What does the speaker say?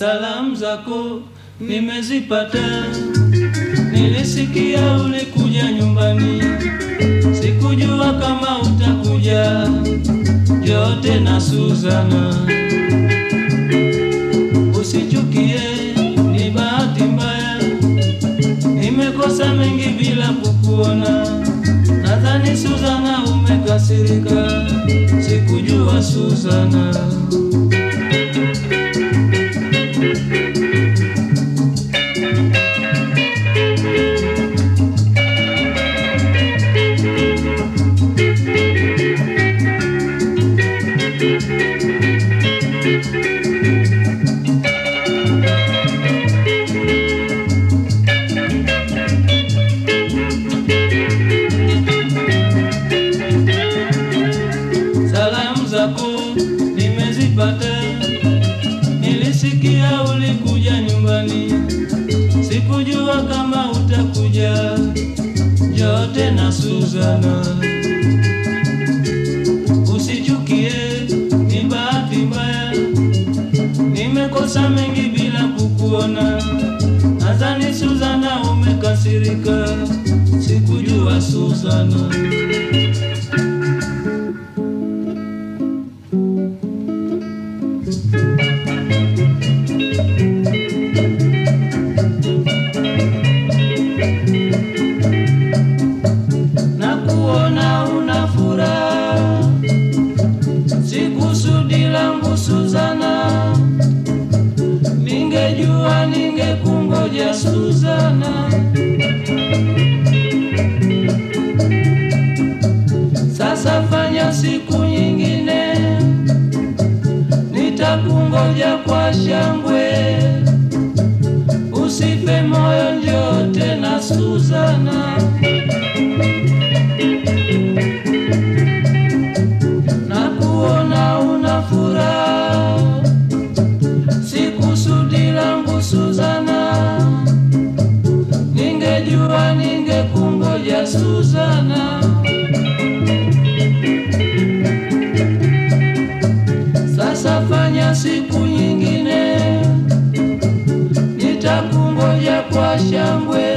Salamu zako nimezipata, nilisikia ulikuja nyumbani, sikujua kama utakuja. Njoo tena Suzana, usichukie, ni bahati mbaya, nimekosa mengi bila kukuona. Nadhani Suzana umekasirika, sikujua Suzana. Salamu zako nimezipata, nilisikia ulikuja nyumbani, sikujua kama utakuja. Njoo tena Suzana, usichukie, ni bahati mbaya, nimekosa mengi bila kukuona. Nadhani Suzana umekasirika, sikujua Suzana. na kuona una furaha, si kusudi langu Suzana, ningejua ningekungoja Suzana. Sasa fanya siku nyingine, nitakungoja kwa shangwe, usife moyo, njoo tena Suzana. na kuona una furaha, si kusudi langu Suzana, ningejua ningekungoja Suzana. Sasa fanya siku nyingine, nitakungoja kwa shangwe,